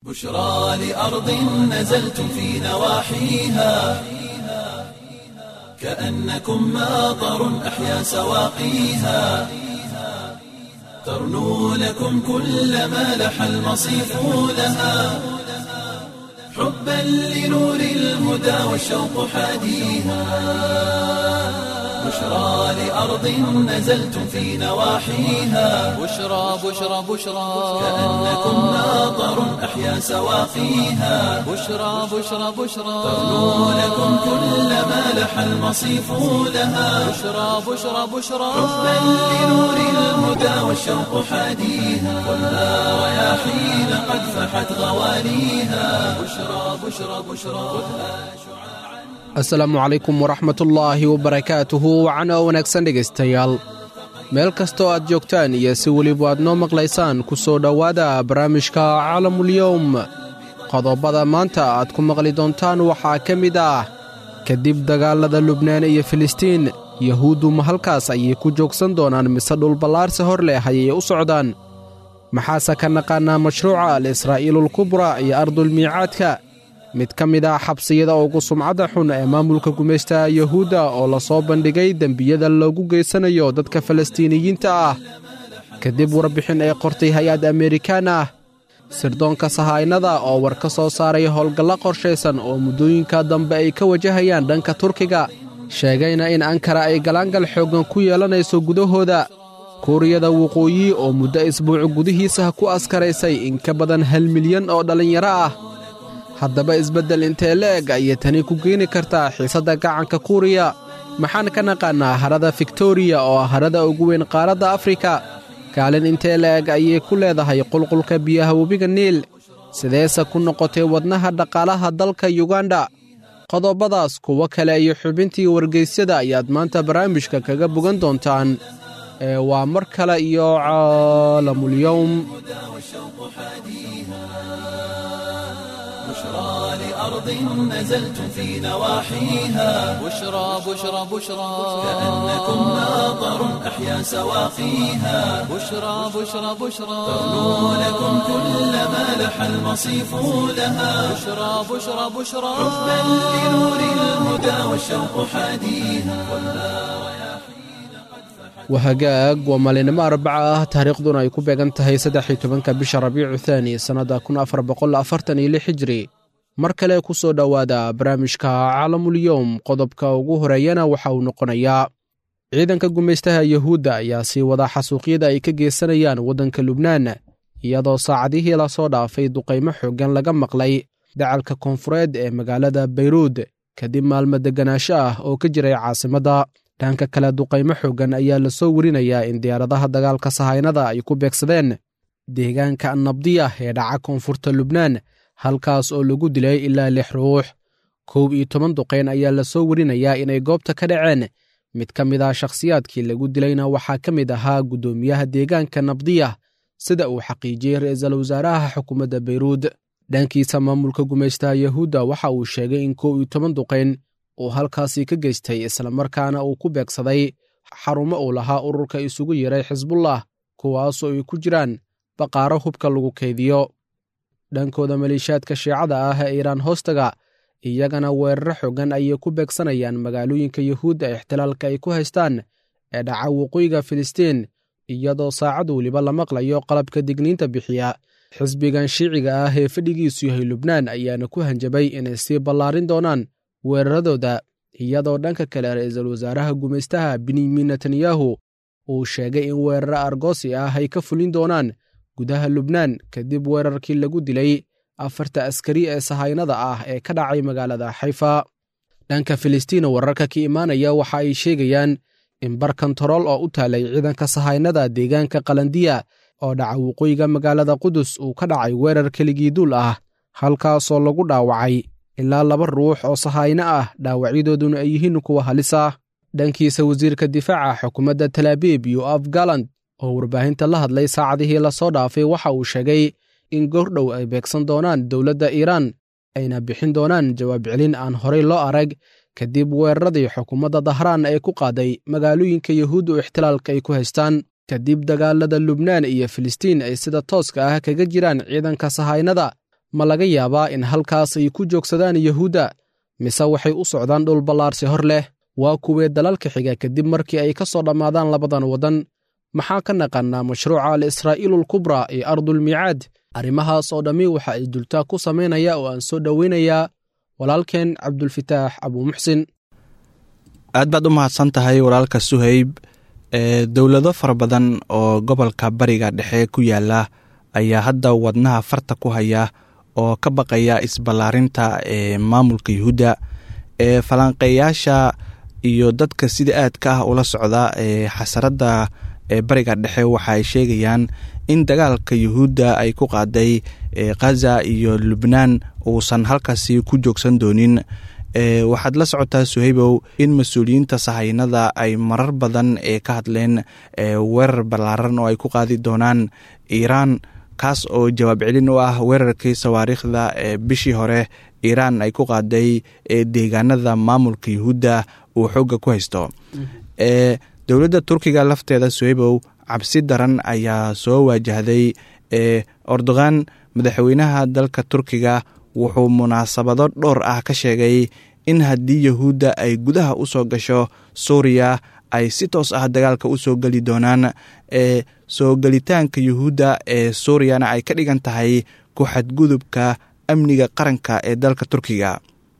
بشرى لأرض نزلتم في نواحيها كأنكم ماطر أحيا سواقيها ترنو لكم كل ما لح المصيف لها حبا لنور الهدى والشوق حاديها بشرى لأرض نزلتم في نواحيها بشرى بشرى بشرى كأنكم ماطر أحيا سواقيها بشرى بشرى بشرى ترنو لكم كل ما لح المصيف لها بشرى بشرى بشرى حبا لنور الهدى والشوق حاديها خذها رياحين قد فحت غواليها بشرى بشرى بشرى خذها asalaamu calaykum waraxmatullaahi wabarakaatuhu wacana wanaagsan dhegaystayaal meel kastoo aad joogtaan iyo si weliba aad noo maqlaysaan ku soo dhowaada barnaamijka caalamulyowm qodobada maanta aad ku maqli doontaan waxaa ka mid ah kadib dagaallada lubnaan iyo filistiin yahuuddu ma halkaas ayay ku joogsan doonaan mise dhulballaarsi hor leh ayay u socdaan maxaase ka naqaannaa mashruuca al israa'iilulkubra iyo ardulmiicaadka mid ka mid ah xabsiyada ugu sumcadda xun ee maamulka gumaystaha yuhuudda oo la soo bandhigay dembiyada loogu geysanayo dadka falastiiniyiinta ah kadib warbixin ay qortay hay-ad amerikaan ah sirdoonka sahaynada oo war ka soo saaray howlgallo qorshaysan oo muddooyinka dambe ay ka wajahayaan dhanka turkiga sheegayna in ankara ay galaangal xooggan ku yeelanayso gudahooda kuuriyada waqooyi oo muddo isbuuc gudihiisa ku askaraysay in ka badan hal milyan oo dhallinyaro ah haddaba isbeddel intee le'eg ayay tani ku keeni kartaa xiisadda gacanka kuuriya maxaan ka naqaannaa harada fiktoriya oo ah harada ugu weyn qaaradda afrika kaalin intee le'eg ayay ku leedahay qulqulka biyaha webiga niil sideese ku noqotay wadnaha dhaqaalaha dalka yuganda qodobadaas kuwo kale iyo xubintii wargeysyada ayaad maanta barnaamijka kaga bogan doontaan ee waa mar kale iyo caalamulyowm بشرى لأرض نزلتم في نواحيها بشرى بشرى بشرى كأنكم ماطر أحيا سواقيها بشرى بشرى بشرى ترنو لكم كل ما لح المصيف لها بشرى بشرى بشرى حبا لنور الهدى والشوق حاديها wahagaag waa maalinimo arbaca ah taariikhduna ay ku beegan tahay saddexi tobanka bisha rabiicu thaani sannadda kun afar boqol afartan iyo lix hijri mar kale ku soo dhowaada barnaamijka caalamulyowm qodobka ugu horeeyana waxa uu noqonayaa ciidanka gumaystaha yuhuudda ayaa sii wada xasuuqyada ay ka geysanayaan waddanka lubnaan iyadoo saacadihii lasoo dhaafay duqaymo xooggan laga maqlay dacalka koonfureed ee magaalada bayruud kadib maalmo deganaansho ah oo ka jiray caasimadda dhanka kale duqaymo xooggan ayaa la soo werinayaa in diyaaradaha dagaalka sahaynada ay ku beegsadeen deegaanka annabdiya ee dhaca koonfurta lubnaan halkaas oo lagu dilay ilaa lix ruux kow iyo toban duqayn ayaa la soo werinayaa inay goobta ka dhaceen mid ka mid ah shakhsiyaadkii lagu dilayna waxaa ka mid ahaa guddoomiyaha deegaanka nabdiya sida uu xaqiijiyey ra'iisul wasaaraha xukuumadda bayruud dhankiisa maamulka gumaystaha yuhuudda waxa uu sheegay in kow iyo toban duqayn uu halkaasi ka geystay islamarkaana uu ku beegsaday xarumo uu lahaa ururka isugu yeray xisbullah kuwaasoo ay ku jiraan baqaaro hubka lagu kaydiyo dhankooda maleeshiyaadka shiicada ah ee iiraan hoostaga iyagana weeraro xooggan ayay ku beegsanayaan magaalooyinka yuhuudda ixtilaalka ay ku haystaan ee dhaca waqooyiga filistiin iyadoo saacad weliba la maqlayo qalabka digniinta bixiya xisbigan shiiciga ah ee fadhigiisu yahay lubnaan ayaana ku hanjabay inay sii ballaarin doonaan weeraradooda iyadoo dhanka kale ra'iisul wasaaraha gumaystaha benyamin netanyahu uu sheegay in weeraro argoosi ah ay ka fulin doonaan gudaha lubnaan kadib weerarkii lagu dilay afarta askari ee sahaynada ah ee ka dhacay magaalada xayfa dhanka filistiin wararka ka imaanaya waxa ay sheegayaan in bar kontarool oo u taalay ciidanka sahaynada deegaanka qalandiya oo dhaca waqooyiga magaalada qudus uu ka dhacay weerar keligii duul ah halkaasoo lagu dhaawacay ilaa laba ruux oo sahayno ah dhaawacyadooduna ay yihiin kuwa halis ah dhankiisa wasiirka difaaca xukuumadda talaabiib yoaf galand oo warbaahinta la hadlay saacadihii lasoo dhaafay waxa uu sheegay in goordhow ay beegsan doonaan dowladda iiraan ayna bixin doonaan jawaab celin aan horey loo arag kadib weeraradii xukuumadda dahraan ee ku qaaday magaalooyinka yuhuudda oo ixtilaalka ay ku haystaan kadib dagaalada lubnaan iyo filistiin ay sida tooska ah kaga jiraan ciidanka sahaynada ma laga yaabaa in halkaas ay ku joogsadaan yuhuudda mise waxay u socdaan dhul ballaarsi hor leh waa kuwee dalalka xiga kadib markii ay ka soo dhammaadaan labadan waddan maxaa ka naqannaa mashruuca al israa'iilulkubra ee ardulmiicaad arrimahaas oo dhammi waxa ay dultaa ku samaynaya oo aan soo dhoweynayaa walaalkeen cabdulfitaax abuumuxsin aad baad u mahadsan tahay walaalka suhayb ee dowlado fara badan oo gobolka bariga dhexe ku yaala ayaa hadda wadnaha farta ku haya oo ka baqaya isballaarinta ee maamulka yuhuudda ee falanqeeyaasha iyo dadka sida aadka ah ula socda ee xasaradda ee bariga dhexe waxa ay sheegayaan in dagaalka yuhuudda ay ku qaaday khaza iyo lubnaan uusan halkaasi ku joogsan doonin waxaad la socotaa suhaybow in mas-uuliyiinta sahaynada ay marar badan ee ka hadleen weerar ballaaran oo ay ku qaadi doonaan iiraan kaas oo jawaab celin u ah weerarkii sawaariikhda ee bishii hore iiraan ay ku qaaday deegaanada maamulka yuhuudda uu xoogga ku haysto dowladda turkiga lafteeda suhaybow cabsi daran ayaa soo waajahday erdogan madaxweynaha dalka turkiga wuxuu munaasabado dhowr ah ka sheegay in haddii yuhuudda ay gudaha u soo gasho suuriya ay si toos ah dagaalka u soo geli doonaan ee soo gelitaanka yuhuudda ee suuriyana ay ka dhigan tahay ku xadgudubka amniga qaranka ee dalka turkiga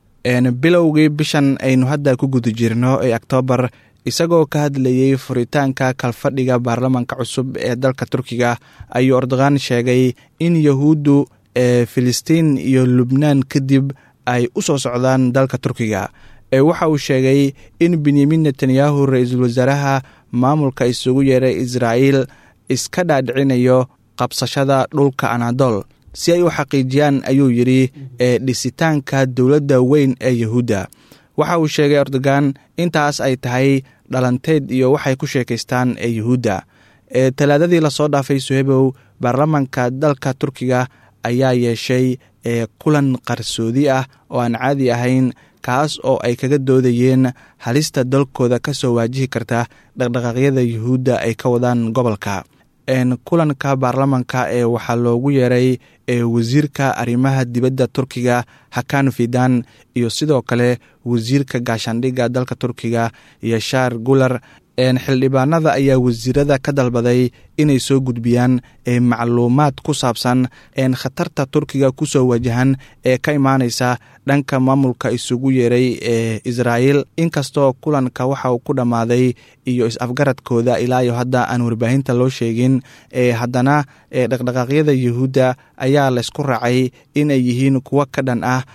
bilowgii bishan aynu hadda ku guda jirno ee oktoobar isagoo ka hadlayey furitaanka kalfadhiga baarlamanka cusub ee dalka turkiga ayuu erdogan sheegay in yuhuuddu ee filistiin iyo lubnaan kadib ay u soo socdaan dalka turkiga ee waxa uu sheegay in benyamin netanyahu ra-iisul wasaaraha maamulka isugu yeeray israa'iil iska dhaadhicinayo qabsashada dhulka anadol si ay u xaqiijiyaan ayuu yidhi ee dhisitaanka dowladda weyn ee yuhuudda waxa uu sheegay erdogan intaas ay tahay dhalanteed iyo waxay ku sheekaystaan ee yuhuudda ee talaadadii lasoo dhaafay suhebow baarlamanka dalka turkiga ayaa yeeshay ee kulan qarsoodi ah oo aan caadi ahayn kaas oo ay kaga doodayeen halista dalkooda ka soo waajihi karta dhaqdhaqaaqyada yuhuudda ay ka wadaan gobolka kulanka baarlamanka ee waxaa loogu yeeray ee wasiirka arrimaha dibadda turkiga hakan fidan iyo sidoo kale wasiirka gaashaandhigga dalka turkiga yashaar gular xildhibaanada ayaa wasiirada ka dalbaday inay soo gudbiyaan macluumaad ku saabsan khatarta turkiga kusoo wajahan ee ka imaaneysa dhanka maamulka isugu yeeray ee israa'iil inkastoo kulanka waxa uu ku dhammaaday iyo is-afgaradkooda ilaa iyo hadda aan warbaahinta loo sheegin haddana dhaqdhaqaaqyada yuhuudda ayaa laysku raacay inay yihiin kuwo ka dhan ah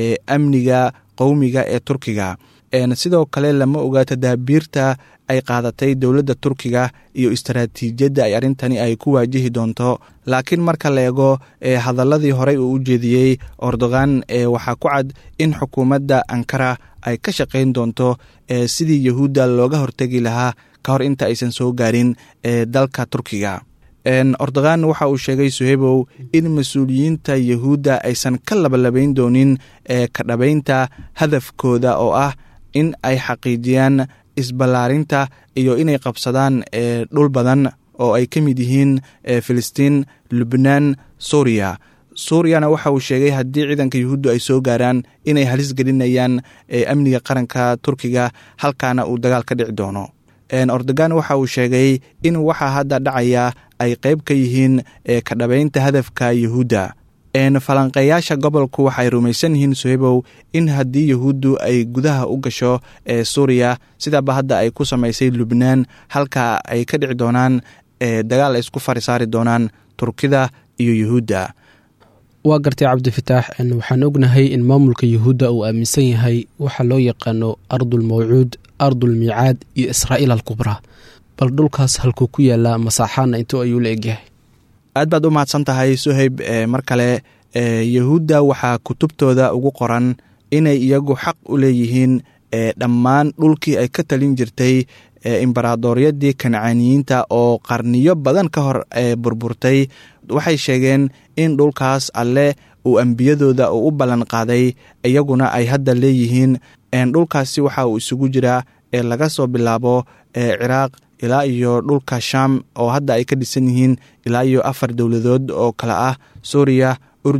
amniga qowmiga ee turkiga sidoo kale lama oga tadaabiirta ay qaadatay dowladda turkiga iyo istaraatiijiyadda ay arrintani ay ku waajihi doonto laakiin marka la eego hadaladii horey uu u jeediyey erdogan waxaa ku cad in xukuumadda ankara ay ka shaqayn doonto sidii yuhuudda looga hortegi lahaa ka hor inta aysan soo gaarin dalka turkiga erdogan waxa uu sheegay suhebow in mas-uuliyiinta yuhuudda aysan ka labalabayn doonin ka dhabaynta hadafkooda oo ah in ay xaqiijiyaan isballaarinta iyo inay qabsadaan dhul badan oo ay ka mid yihiin filistiin lubnaan suuriya suuriyana waxa uu sheegay haddii ciidanka yuhuuddu ay soo gaaraan inay halis gelinayaan amniga qaranka turkiga halkaana uu dagaal ka dhici doono erdogan waxa uu sheegay in waxaa hadda dhacaya ay qayb ka yihiin ka dhabaynta hadafka yuhuudda falanqeeyaasha gobolku waxay rumaysan yihiin suhebow in haddii yuhuuddu ay gudaha u gasho ee suuriya sidaaba hadda ay ku samaysay lubnaan halka ay ka dhici doonaan dagaal ay isku farisaari doonaan turkida iyo yuhuudda waa gartay cabdifitaax waxaan ognahay in maamulka yuhuudda uu aaminsan yahay waxa loo yaqaano ardul mawcuud ardul miicaad iyo israa'iil alkubraa bal dhulkaas halkuu ku yaallaa masaaxaana intuu ayuu la egyahay aad baad u mahadsan tahay suhayb mar kale yuhuudda waxaa kutubtooda ugu qoran inay iyagu xaq u leeyihiin dhammaan dhulkii ay ka talin jirtay imbaraadooryadii kancaaniyiinta oo qarniyo badan ka hor burburtay waxay sheegeen in dhulkaas alle uu ambiyadooda uu u ballan qaaday iyaguna ay hadda leeyihiin dhulkaasi waxa uu isugu jiraa ee laga soo bilaabo ciraaq ilaa iyo dhulka sham oo hadda ay ka dhisan yihiin ilaa iyo afar dowladood oo kale ah suuriya urdun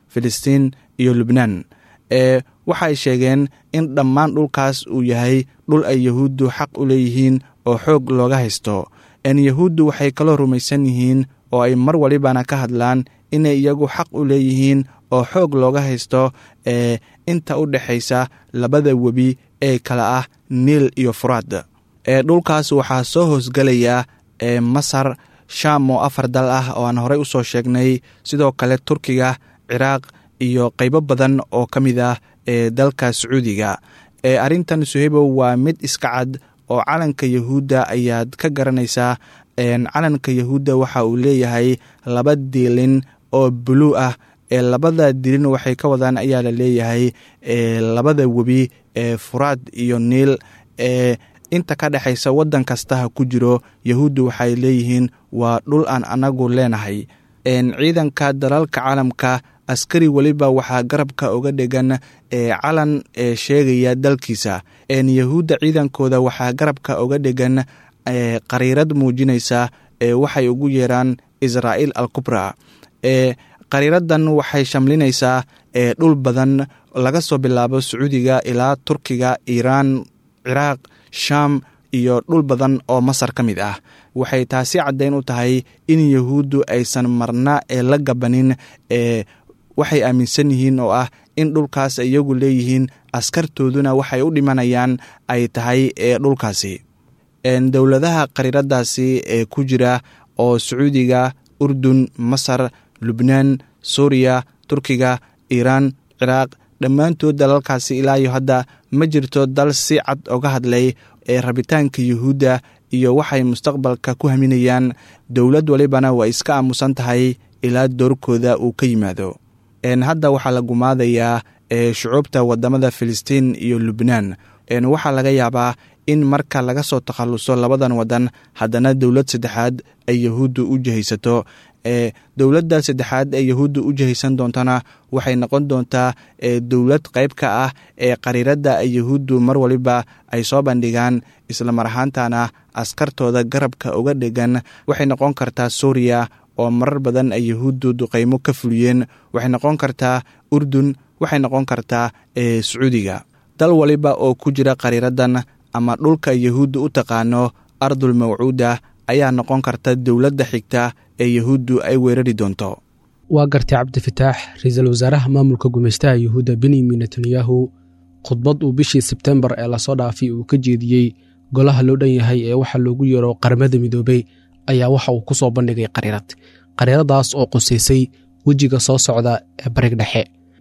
filistiin iyo lubnaan ee waxay sheegeen in dhammaan dhulkaas uu yahay dhul ay yahuuddu xaq u leeyihiin oo xoog looga haysto n yahuuddu waxay kaloo rumaysan yihiin oo ay mar walibana ka hadlaan inay iyagu xaq u leeyihiin oo xoog looga haysto ee inta u dhexaysa labada webi ee kale ah niil iyo furaad ee dhulkaas waxaa soo hoosgelaya ee masar shaam oo afar dal ah oo aan horey usoo sheegnay sidoo kale turkiga ciraaq iyo qaybo badan oo ka mid ah ee dalka sacuudiga ee arrintan suhaybow waa mid iska cad oo calanka yahuudda ayaad ka garanaysaa calanka yahuudda waxa uu leeyahay laba diilin oo buluu ah ee labada dilin waxay ka wadaan ayaa la leeyahay labada webi ee furaad iyo niil ee inta ka dhexaysa waddan kasta ha ku jiro yahuuddu waxay leeyihiin waa dhul aan anagu leenahay ciidanka dalalka caalamka askari weliba waxaa garabka uga dhegan ee calan ee sheegaya dalkiisa yahuudda ciidankooda waxaa garabka uga dhegan qariirad muujinaysa ee waxay ugu yeeraan israa'iil al kubra ee qariiradan waxay shamlinaysaa ee dhul badan laga soo bilaabo sacuudiga ilaa turkiga iiraan ciraaq shaam iyo dhul badan oo masar ka mid ah waxay taasi caddayn u tahay in yahuuddu aysan marna ee la gabanin ee waxay aaminsan yihiin oo ah in dhulkaas iyagu leeyihiin askartooduna waxay u dhimanayaan ay tahay ee dhulkaasi dowladaha qariiradaasi ee ku jira oo sacuudiga urdun masar lubnaan suuriya turkiga iiraan ciraaq dhammaantood dalalkaasi ilaa iyo hadda ma jirto dal si cad oga hadlay ee rabitaanka yuhuudda iyo waxay mustaqbalka ku haminayaan dowlad walibana waa iska aamusan tahay ilaa doorkooda uu ka yimaado hadda waxaa la gumaadayaa shucuubta wadamada filistiin iyo lubnaan waxaa laga yaabaa in marka laga soo takhaluso labadan wadan haddana dowlad saddexaad ay yahuuddu u jihaysato ee dowladda saddexaad ee yahuudda u jihaysan doontana waxay noqon doontaa dowlad qayb ka ah ee qariiradda ay yahuuddu mar waliba ay soo bandhigaan islamar ahaantana askartooda garabka uga dhegan waxay noqon kartaa suuriya oo marar badan ay yahuuddu duqaymo ka fuliyeen waxay noqon kartaa urdun waxay noqon kartaa sacuudiga dal waliba oo ku jira qariiradan ama dhulka yahuudda u taqaano ardul mawcuuda ayaa noqon karta dowladda xigta ee yahuuddu ay weerari doonto waa gartay cabdifataax ra-iisul wasaaraha maamulka gumeystaha yuhuudda benyamin netanyahu khudbad uu bishii sebtembar ee lasoo dhaafay uu ka jeediyey golaha loo dhan yahay ee waxa loogu yeero qaramada midoobey ayaa waxa uu ku soo bandhigay qariirad qariiradaas oo qusaysay wejiga soo socda ee barig dhexe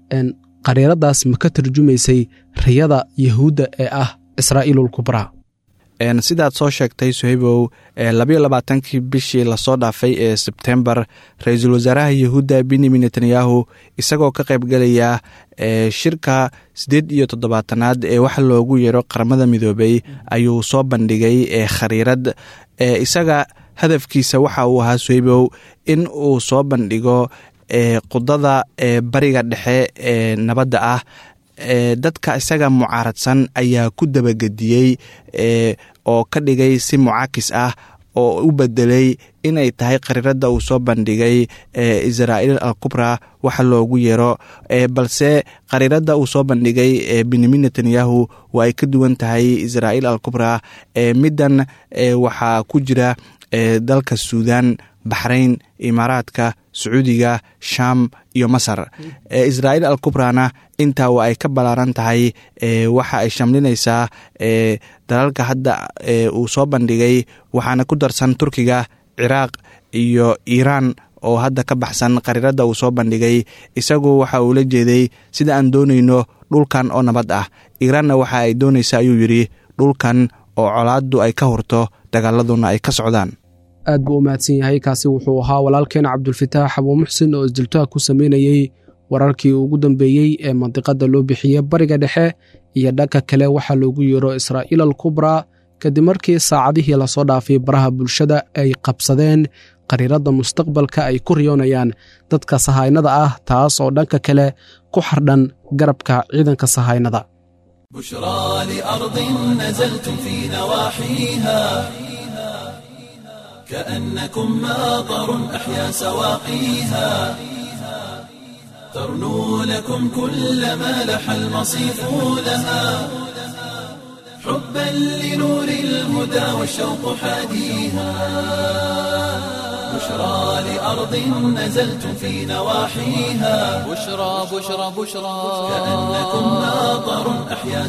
qariiradaas ma ka tarjumaysay riyada yahuudda ee ah israa'iilul kubraa sidaad soo sheegtay suhaybow labayo labaatankii bishii lasoo dhaafay ee sebtembar ra-iisul wasaaraha yahuudda benyamin netanyahu isagoo ka qaybgelaya shirka siddeed iyo toddobaatanaad ee waxa loogu yeero qaramada midoobey ayuu soo bandhigay khariirad isaga hadafkiisa waxa uu ahaa suhaybow in uu soo bandhigo qudada ee bariga dhexe ee nabadda ah dadka isaga mucaaradsan ayaa ku dabagediyey oo ka dhigay si mucaakis ah oo u bedelay inay tahay qariirada uu soo bandhigay israa'iil al kubra waxa loogu yeero balse qariirada uu soo bandhigay benyamin netanyahu waa ay ka duwan tahay israa'iil al kubra middan waxaa ku jira dalka suudan baxrayn imaaraadka sacuudiga shaam iyo masar israa'iil al kubrana intaa waa ay ka ballaaran tahay waxa ay shamlinaysaa dalalka hadda uu soo bandhigay waxaana ku darsan turkiga ciraaq iyo iiraan oo hadda ka baxsan qariirada uu soo bandhigay isagu waxa uu la jeeday sida aan doonayno dhulkan oo nabad ah iiraanna waxa ay doonaysa ayuu yidhi dhulkan oo colaaddu ay ka hurto dagaaladuna ay ka socdaan aad buu u mahadsan yahay kaasi wuxuu ahaa walaalkeena cabdulfataax abuu muxsin oo isdiltaha ku sameynayey wararkii ugu dambeeyey ee mandiqada loo bixiyey bariga dhexe iyo dhanka kale waxaa loogu yeero israa'iil al kubraa kadib markii saacadihii lasoo dhaafay baraha bulshada ay qabsadeen qariiradda mustaqbalka ay ku riyoonayaan dadka sahaynada ah taas oo dhanka kale ku xardhan garabka ciidanka sahaynada بشرى لأرض نزلتم في نواحيها كأنكم ماطر أحيا سواقيها ترنو لكم كل ما لح المصيف لها حبا لنور الهدى والشوق حاديها بشرى لأرض نزلتم في نواحيها بشرى بشرى بشرى كأنكم ناظر أحيا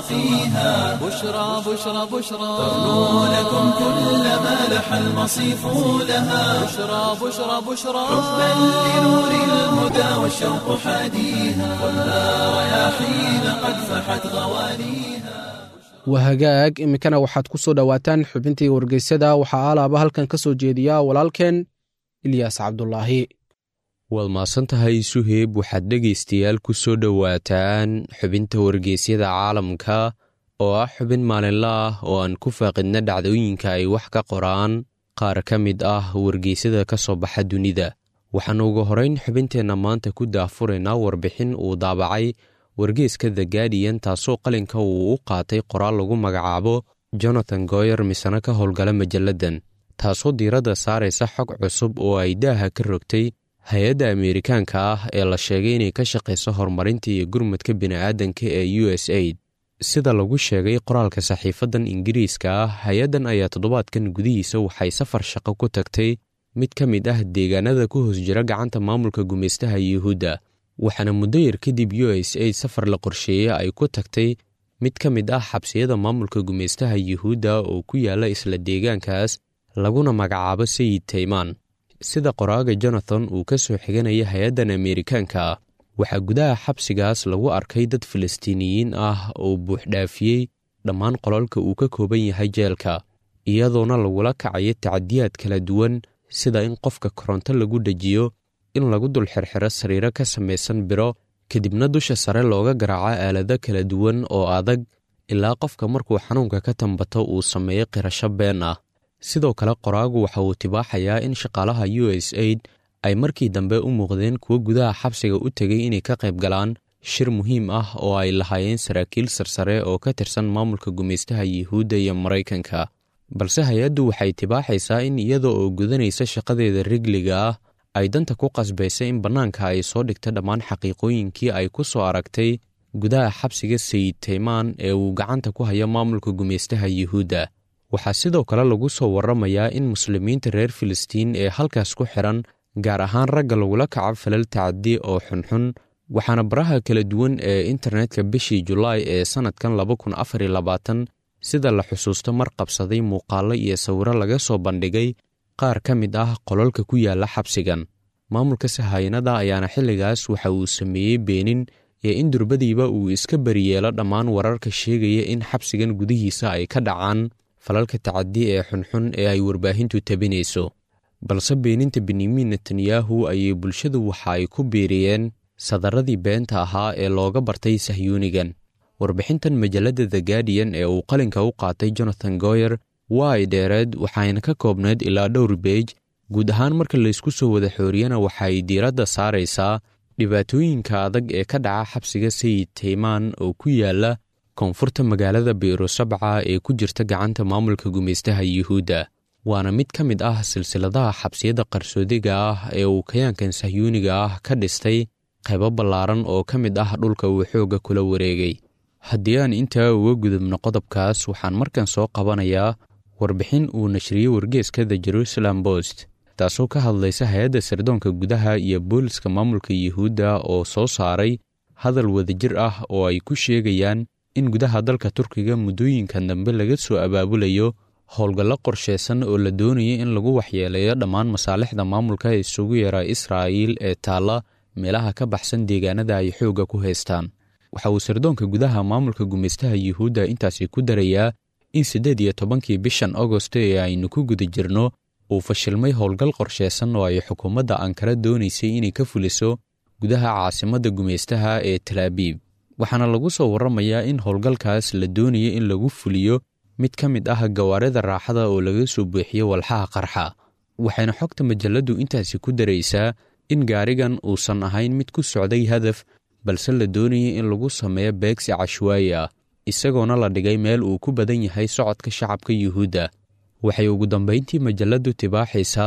سواقيها بشرى بشرى بشرى ترنو لكم كل ما لح المصيف لها بشرى بشرى بشرى حبا لنور الهدى والشوق حاديها والنار رياحين قد فحت غوانيها wahagaag iminkana waxaad ku soo dhowaataan xubintii wargeysyada waxaa alaaba halkan ka soo jeediya walaalkeen ilyaas cabdulaahi waad mahadsan tahay suheyb waxaad dhegaystayaal ku soo dhowaataan xubinta wargeysyada caalamka oo ah xubin maalinla ah oo aan ku faaqidna dhacdooyinka ay wax ka qoraan qaar ka mid ah wargeysyada ka soo baxa dunida waxaannu ugu horayn xubinteenna maanta ku daafuraynaa warbixin uu daabacay wargeeska the gaadiyan taasoo qalinka uu u qaatay qoraal lagu magacaabo jonathan goyer misana ka howlgala majalladan taasoo diiradda saaraysa xog cusub oo ay daaha ka rogtay hay-adda ameerikaanka ah ee la sheegay inay ka shaqayso horumarinta iyo gurmadka bini'aadanka ee u s aid sida lagu sheegay qoraalka saxiifadan ingiriiska ah hay-addan ayaa toddobaadkan gudihiisa waxay safar shaqo ku tagtay mid ka mid ah deegaanada ku hoos jira gacanta maamulka gumaystaha yuhuudda waxaana muddo yar kadib u s aid safar la qorsheeyey ay ku tagtay mid ka mid ah xabsiyada maamulka gumaystaha yuhuudda oo ku yaala isla deegaankaas laguna magacaabo sayid taymaan sida qoraaga jonathan uu ka soo xiganaya hay-addan ameerikaanka ah waxaa gudaha xabsigaas lagu arkay dad falastiiniyiin ah oo buuxdhaafiyey dhammaan qolalka uu ka kooban yahay jeelka iyadoona lagula kacayo tacadiyaad kala duwan sida in qofka koronto lagu dhejiyo in lagu dul xirxiro sariiro ka samaysan biro kadibna dusha sare looga garaaco aalado kala duwan oo adag ilaa qofka markuu xanuunka ka tambato uu sameeyo qirasho been ah sidoo kale qoraagu waxa uu tibaaxayaa in shaqaalaha u s aid ay markii dambe u muuqdeen kuwo gudaha xabsiga u tegay inay ka qayb galaan shir muhiim ah oo ay lahaayeen saraakiil sarsare oo ka tirsan maamulka gumaystaha yuhuudda iyo maraykanka balse hay-addu waxay tibaaxaysaa in iyada oo gudanaysa shaqadeeda rigliga ah ay danta ku qasbaysa in bannaanka ay soo dhigta dhammaan xaqiiqooyinkii ay ku soo aragtay gudaha xabsiga sayid taymaan ee uu gacanta ku hayo maamulka gumaystaha yuhuudda waxaa sidoo kale lagu soo warramayaa in muslimiinta reer filistiin ee halkaas ku xidhan gaar ahaan ragga lagula kaco falal tacadi oo xunxun waxaana baraha kala duwan ee internetka bishii julaay ee sannadkan laba kun afar iyo labaatan sida la xusuusto mar qabsaday muuqaallo iyo sawiro laga soo bandhigay qaar ka mid ah qolalka ku yaalla xabsigan maamulka sahayanada ayaana xilligaas waxa uu sameeyey beenin iyo in durbadiiba uu iska beriyeelo dhammaan wararka sheegaya in xabsigan gudihiisa ay ka dhacaan falalka tacadi ee xunxun ee ay warbaahintu tabinayso balse beeninta benyamin netanyahu ayay bulshadu waxa ay ku biiriyeen sadaradii beenta ahaa ee looga bartay sahyuunigan warbixintan majalladda the gaadiyan ee uu qalinka u qaatay jonathan goyer waa ay dheereed waxayna ka koobnayd ilaa dhowr beej guud ahaan marka laysku soo wada xooriyana waxay diiradda saaraysaa dhibaatooyinka adag ee ka dhaca xabsiga sayid taymaan oo ku yaala koonfurta magaalada biiro sabca ee ku jirta gacanta maamulka gumaystaha yuhuudda waana mid ka mid ah silsiladaha xabsiyada qarsoodiga ah ee uu kayaankan sahyuuniga ah ka dhistay qaybo ballaaran oo ka mid ah dhulka uu xoogga kula wareegay haddii aan intaa uga gudubno qodobkaas waxaan markan soo qabanayaa warbixin uu nashriyey wargeeska the jerusalem bost taasoo ka hadlaysa hay-adda sirdoonka gudaha iyo booliska maamulka yuhuudda oo soo saaray hadal wadajir ah oo ay ku sheegayaan in gudaha dalka turkiga muddooyinkan dambe laga soo abaabulayo howlgallo qorshaysan oo la doonaya in lagu waxyeeleeyo dhammaan masaalixda maamulka isugu yeera israa'iil ee taalla meelaha ka baxsan deegaanada ay xoogga ku haystaan waxa uu sirdoonka gudaha maamulka gumaystaha yuhuudda intaasi ku darayaa in siddeed iyo tobankii bishan agosto ee aynu ku guda jirno uu fashilmay howlgal qorshaysan oo ay xukuumadda ankara doonaysay inay ka fuliso gudaha caasimadda gumaystaha ee talaabiib waxaana lagu soo warramayaa in howlgalkaas la doonaya in lagu fuliyo mid ka mid ah gawaarida raaxada oo laga soo buuxiyo walxaha qarxa waxayna xogta majalladdu intaasi ku daraysaa in gaarigan uusan ahayn mid ku socday hadaf balse la doonayay in lagu sameeyo beegsi cashwaayi ah isagoona la dhigay meel uu ku badan yahay socodka shacabka yuhuudda waxay ugu dambayntii majalladdu tibaaxaysaa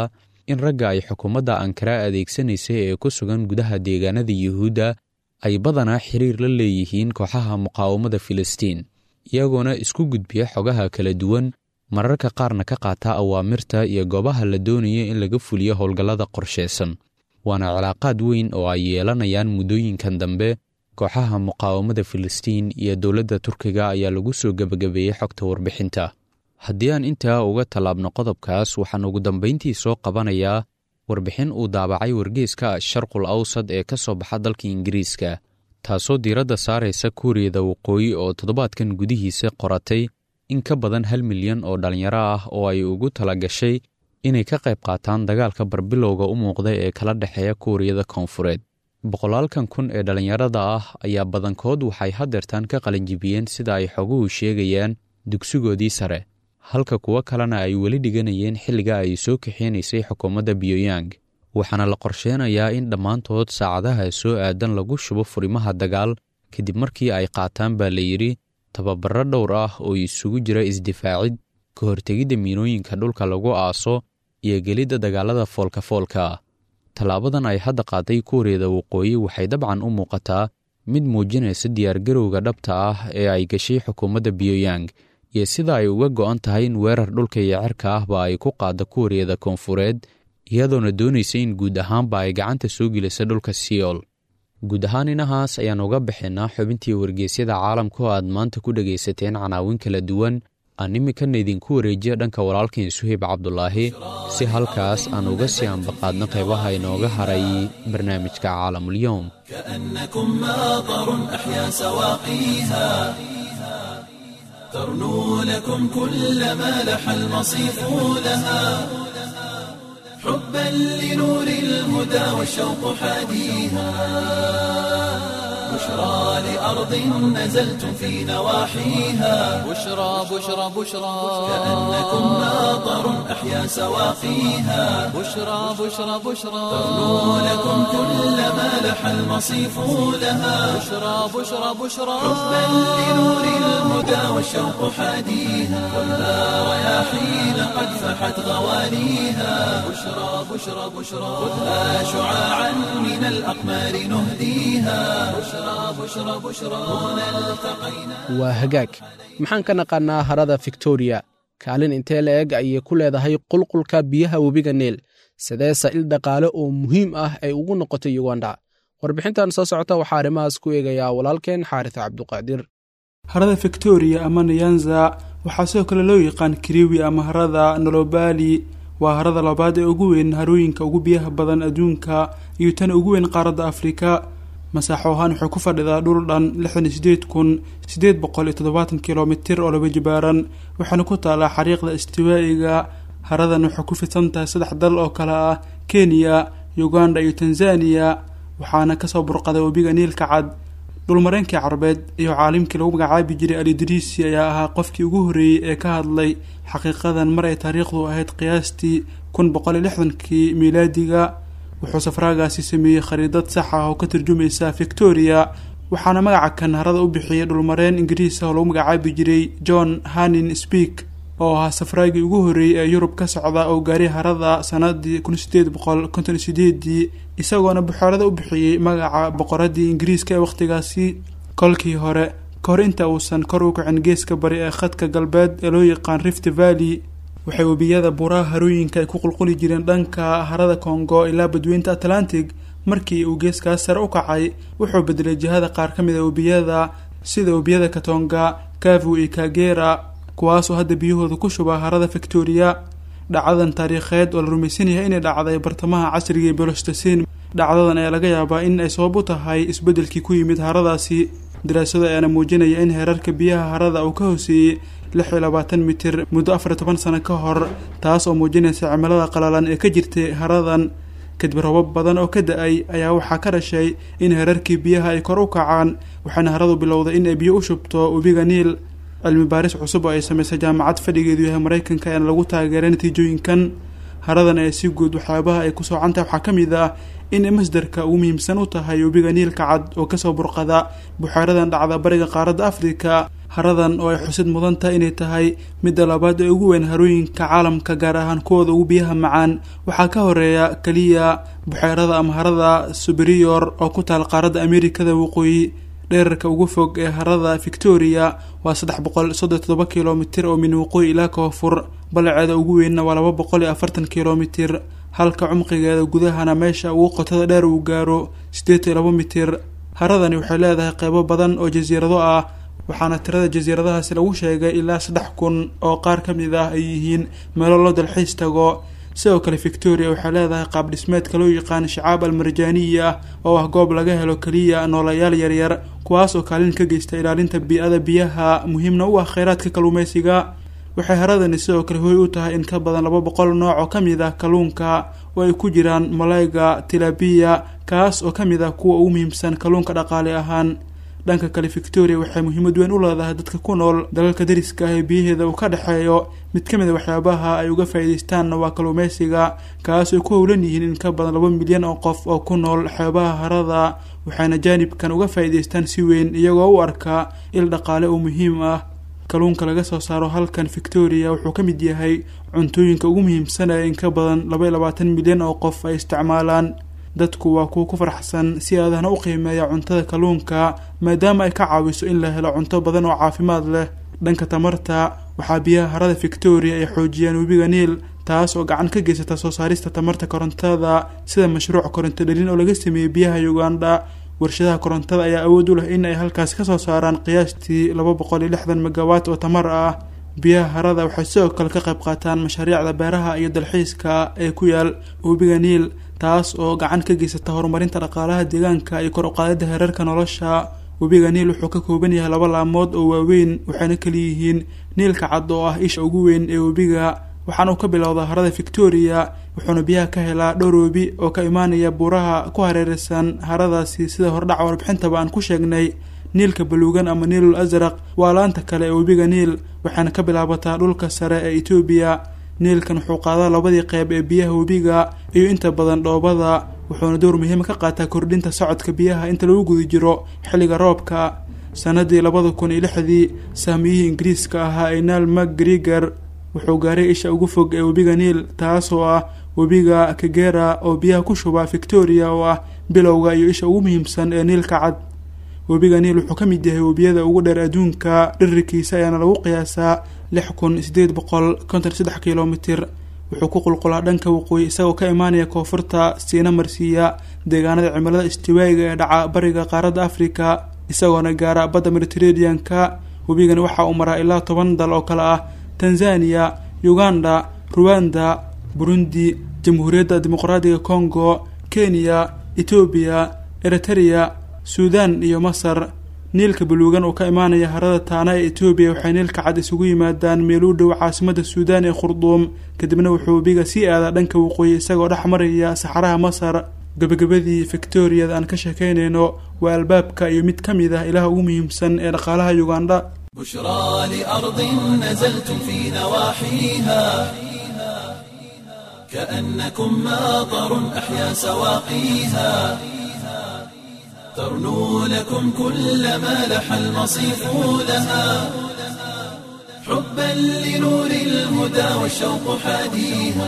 in ragga ay xukuumadda ankara adeegsanaysay ee ku sugan gudaha deegaanada yuhuudda ay badanaa xiriir la leeyihiin kooxaha muqaawamada filistiin iyagoona isku gudbiya xogaha kala duwan mararka qaarna ka qaata awaamirta iyo goobaha la doonaya in laga fuliyo howlgallada qorshaysan waana cilaaqaad weyn oo ay yeelanayaan muddooyinkan dambe kooxaha muqaawamada filistiin iyo dowladda turkiga ayaa lagu soo gebagabeeyey xogta warbixinta haddii aan intaa uga tallaabno qodobkaas waxaan ugu dambayntii soo qabanayaa warbixin uu daabacay wargeeska sharqul awsad ee ka soo baxa dalka ingiriiska taasoo diiradda saaraysa kuuriyada waqooyi oo toddobaadkan gudihiisa qoratay in ka badan hal milyan oo dhallinyaro ah oo ay ugu tala gashay inay ka qayb qaataan dagaalka barbilowga u muuqda ee kala dhexeeya kuuriyada koonfureed boqolaalkan kun ee dhallinyarada ah ayaa badankood waxay hadeertaan ka qalinjibiyeen sida ay xoguhu sheegayaan dugsigoodii sare halka kuwo kalena ay weli dhiganayeen xilliga ay soo kaxeynaysay xukuumadda biyooyang waxaana la qorsheenayaa in dhammaantood saacadaha soo aadan lagu shubo furimaha dagaal kadib markii ay qaataan baa la yidhi tababaro dhowr ah oo isugu jira isdifaacid ka hortegidda miinooyinka dhulka lagu aaso iyo gelidda dagaalada foolka-foolka ah tallaabadan ay hadda qaaday kuuriyada waqooyi waxay dabcan u muuqataa mid muujinaysa diyaargarowga dhabta ah ee ay gashay xukuumadda biyooyang iyo sida ay uga go'an tahay in weerar dhulka iyo cerka ahba ay ku qaadda kuuriyada koonfureed iyadoona doonaysa in guud ahaanba ay gacanta soo gelisa dhulka siyool guud ahaan inahaas ayaan uga bixinaa xubintii wargeysyada caalamka oo aad maanta ku dhegaysateen canaawin kala duwan aan iminkana idinku wareejiya dhanka walaalkan suheyb cabdulaahi si halkaas aan uga sii ambaqaadno qaybaha inooga haray barnaamijka caalamulyoom كأنكم ماطر أحيا سواقيها ترنو لكم كل ما لح المصيف لها حبا لنور الهدى والشوق حاديها بشرى لأرض نزلتم في نواحيها بشرى بشرى بشرى كأنكم ماطر أحيا سواقيها بشرى بشرى بشرى ترنو لكم كل ما لح المصيف لها بشرى بشرى بشرى حبا لنور الهدى والشوق حاديها كلها رياحين قد فحت غواليها بشرى بشرى بشرى خذها شعاعا من الأقمار نهديها بشرى بشرى بشرى هنا التقينا waa hagaag maxaan ka naqaannaa harada victoriya kaalin intee la eg ayay ku leedahay qulqulka biyaha webiga neel sidee sa'il dhaqaale oo muhiim ah ay ugu noqotay yuganda warbixintan soo socota waxaa arrimahaas ku eegayaa walaalkeen xaaris cabduqaadir harada victoria ama nyanza waxaa sidoo kale loo yaqaan kiriwi ama harada nolobali waa harada labaad ee ugu weyn harooyinka ugu biyaha badan adduunka iyo tan ugu weyn qaaradda afrika masaaxo ahaan waxay ku fadhidaa dhul dhan lixdan iyo sideed kun sideed boqol iyo toddobaatan kilomitir oo laba jibaaran waxaana ku taalaa xariiqda istiwaa'iga haradan waxay ku fidsan tahay saddex dal oo kale ah kenya uganda iyo tanzania waxaana kasoo burqaday webiga niilka cad dhulmareenkii carbeed iyo caalimkii lagu magacaabi jiray alidriisi ayaa ahaa qofkii ugu horreeyey ee ka hadlay xaqiiqadan mar ay taariikhdu ahayd qiyaastii kun boqol iyo lixdankii miilaadiga wuxuu safraagaasi sameeyey khariidad sax ah oo ka turjumaysa victoria waxaana magaca kan harada u bixiyey dhulmareen ingiriis ah oo lagu magacaabi jiray john hanin speak oo ahaa safraagii ugu horreeyey ee yurub ka socda oo gaaray harada sanadii kun sideed boqol konton sideedii isagoona buxoorada u bixiyey magaca boqoradii ingiriiska ee wakhtigaasi kolkii hore kahor inta uusan kor u kicin geeska bari ee khadka galbeed ee loo yaqaan rift valley waxay webiyada buuraha harooyinka ay ku qulquli jireen dhanka harada congo ilaa badweynta atlantic markii uu geeskaas sare u kacay wuxuu bedelay jihada qaar ka mid a webiyada sida webiyada katonga kavu iyo kagera kuwaasoo hadda biyahooda ku shuba harada victoria dhacdadan taariikheed oo la rumaysan yahay inay dhacday bartamaha casriga ee bolostasiin dhacdadan ayaa laga yaabaa in ay sabab u tahay isbeddelkii ku yimid haradaasi daraasado ayaana muujinaya in heerarka biyaha harada uu ka hooseeyey lix iyo labaatan mitir muddo afar iyo toban sano ka hor taas oo muujinaysa cimilada qalalan ee ka jirtay haradan kadib robab badan oo ka da-ay ayaa waxaa ka dhashay in heerarkii biyaha ay kor u kacaan waxaana haradu bilowday in ay biyo u shubto webiga niil cilmi baaris cusub oo ay samaysay jaamacad fadhigeedu yahay maraykanka ayaana lagu taageeray natiijooyinkan haradan ee si guud waxyaabaha ay ku soocantahay waxaa ka mid ah inay masdarka ugu muhiimsan u tahay webiga niilka cad oo kasoo burqada buxeeradan dhacda bariga qaaradda afrika haradan oo ay xusid mudan tahay inay tahay midda labaad ee ugu weyn harooyinka caalamka gaar ahaan kuwooda ugu biyaha macaan waxaa ka horeeya keliya buxeerada ama harada superior oo ku taal qaaradda amerikada waqooyi dherarka ugu fog ee harada victoria waa saddex boqol soddon todoba kilomitir oo min waqooyi ilaa koonfur balaceeda ugu weynna waa laba boqol iyo afartan kilomitir halka cumqigeeda gudahana meesha ugu qotada dheer uu gaaro siddeed iyo laba mitir haradani waxay leedahay qeybo badan oo jasiirado ah waxaana tirada jasiiradahaasi lagu sheegay ilaa saddex kun oo qaar ka mid ah ay yihiin meelo loo dalxiis tago sidoo kale victoria waxay leedahay qaab dhismeedka loo yaqaan shacaab almarjaaniya oo ah goob laga helo keliya noolayaal yaryar kuwaas oo kaalin ka geysta ilaalinta bii-ada biyaha muhiimna u ah kheyraadka kalluumeysiga waxay haradani sidoo kale hooy u tahay in ka badan laba boqol nooc oo ka mid ah kalluunka oo ay ku jiraan malayga tilabiya kaas oo ka mid ah kuwa ugu muhiimsan kalluunka dhaqaale ahaan dhanka kale victoria waxay muhiimad weyn u leedahay dadka ku nool dalalka dariska ah ee biyaheeda uu ka dhexeeyo mid ka mid a waxyaabaha ay uga faa'iidaystaanna waa kalluumeysiga kaas ay ku howlan yihiin in ka badan laba milyan oo qof oo ku nool xeebaha harada waxayna jaanibkan uga faa'iidaystaan si weyn iyagoo u arkaa il dhaqaale oo muhiim ah kalluunka laga soo saaro halkan victoria wuxuu ka mid yahay cuntooyinka ugu muhiimsan ee in ka badan laba iyo labaatan milyan oo qof ay isticmaalaan dadku waa kuwa ku faraxsan si aadahna u qiimeeya cuntada kalluunka maadaama ay ka caawiso in la helo cunto badan oo caafimaad leh dhanka tamarta waxaa biyaha harada victoria ay xoojiyaan webiga niil taas oo gacan ka geysata soo saarista tamarta korontada sida mashruuc koronto dhalin oo laga sameeyey biyaha uganda warshadaha korontada ayaa awood u leh in ay halkaasi kasoo saaraan qiyaastii laba boqol iyo lixdan megawatt oo tamar ah biyaha harada waxay sidoo kale ka qayb qaataan mashaariicda beeraha iyo dalxiiska ee ku yaal webiga niil taas oo gacan ka geysata horumarinta dhaqaalaha deegaanka iyo kor uqaadida heerarka nolosha webiga niil wuxuu ka kooban yahay laba laamood oo waaweyn waxayna kaliyihiin niilka cad oo ah isha ugu weyn ee webiga waxaana uu ka bilowdaa harada victoria wuxuuna biyaha ka helaa dhowr webi oo ka imaanaya buuraha ku hareeraysan haradaasi sida hordhaca warbixintaba aan ku sheegnay niilka baluugan ama niilul asraq waa laanta kale ee webiga niil waxayna ka bilaabataa dhulka sare ee etoobiya niilkan wuxuu qaadaa labadii qeyb ee biyaha webiga iyo inta badan dhoobada wuxuuna door muhiima ka qaataa kordhinta socodka biyaha inta lagu guda jiro xilliga roobka sanadii labada kun iyo lixdii saamiyihii ingiriiska ahaa ee naal macgriger wuxuu gaaray isha ugu fog ee webiga niil taasoo ah webiga kagera oo biyaha ku shuba victoria oo ah bilowga iyo isha ugu muhiimsan ee niilka cad webiga niil wuxuu ka mid yahay webiyada ugu dheer adduunka dhirikiisa ayaana lagu qiyaasaa lix kun sideed boqol konton saddex kilomitir wuxuu ku qulqulaa dhanka waqooyi isagoo ka imaanaya koonfurta siina marsiiya deegaanada cimilada istiwaayiga ee dhaca bariga qaaradda afrika isagoona gaara badda mediterraneanka webigani waxa uu maraa ilaa toban dal oo kale ah tanzania uganda ruwanda burundi jamhuuriyadda dimuqraadiga congo kenya etoobiya eritereya suudan iyo masar niilka baluugan oo ka imaanaya harada taana ee etoobiya waxay niilka cad isugu yimaadaan meel u dhow caasimada suudaan ee khurduum kadibna wuxuu webiga sii aadaa dhanka waqooyi isagoo dhex maraya saxaraha masar gabagabadii victoriada aan ka sheekaynayno waa albaabka iyo mid ka mid ah ilaha ugu muhiimsan ee dhaqaalaha uganda بشرى لأرض نزلتم في نواحيها كأنكم ماطر أحيا سواقيها ترنو لكم كل ما لح المصيف لها حبا لنور الهدى والشوق حاديها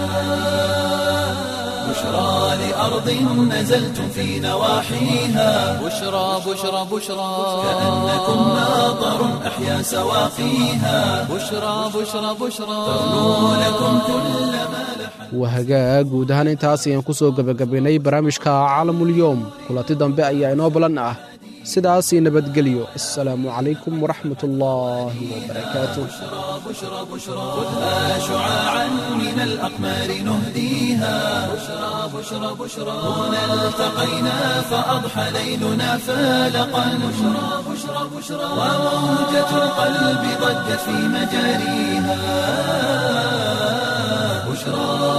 بشرى لأرض نزلتم في نواحيها بشرى بشرى بشرى كأنكم ماطر أحيا سواقيها بشرى بشرى بشرى ترنو لكم كل ما لح waa hagaag guud ahaan intaas ayaan ku soo gebagabaynay barnaamijka caalamulyoom kulanti dambe ayaa inoo balan ah sidaasii nabadgelyo assalaamu calaykum waraxmat ullaahi wabarakaatu بشرى بشرى خذها شعاعا من الأقمار نهديها بشرى بشرى بشرى هنا التقينا فأضحى ليلنا فالقا بشرى بشرى بشرى وموجة القلب ضجت في مجاريها بشرى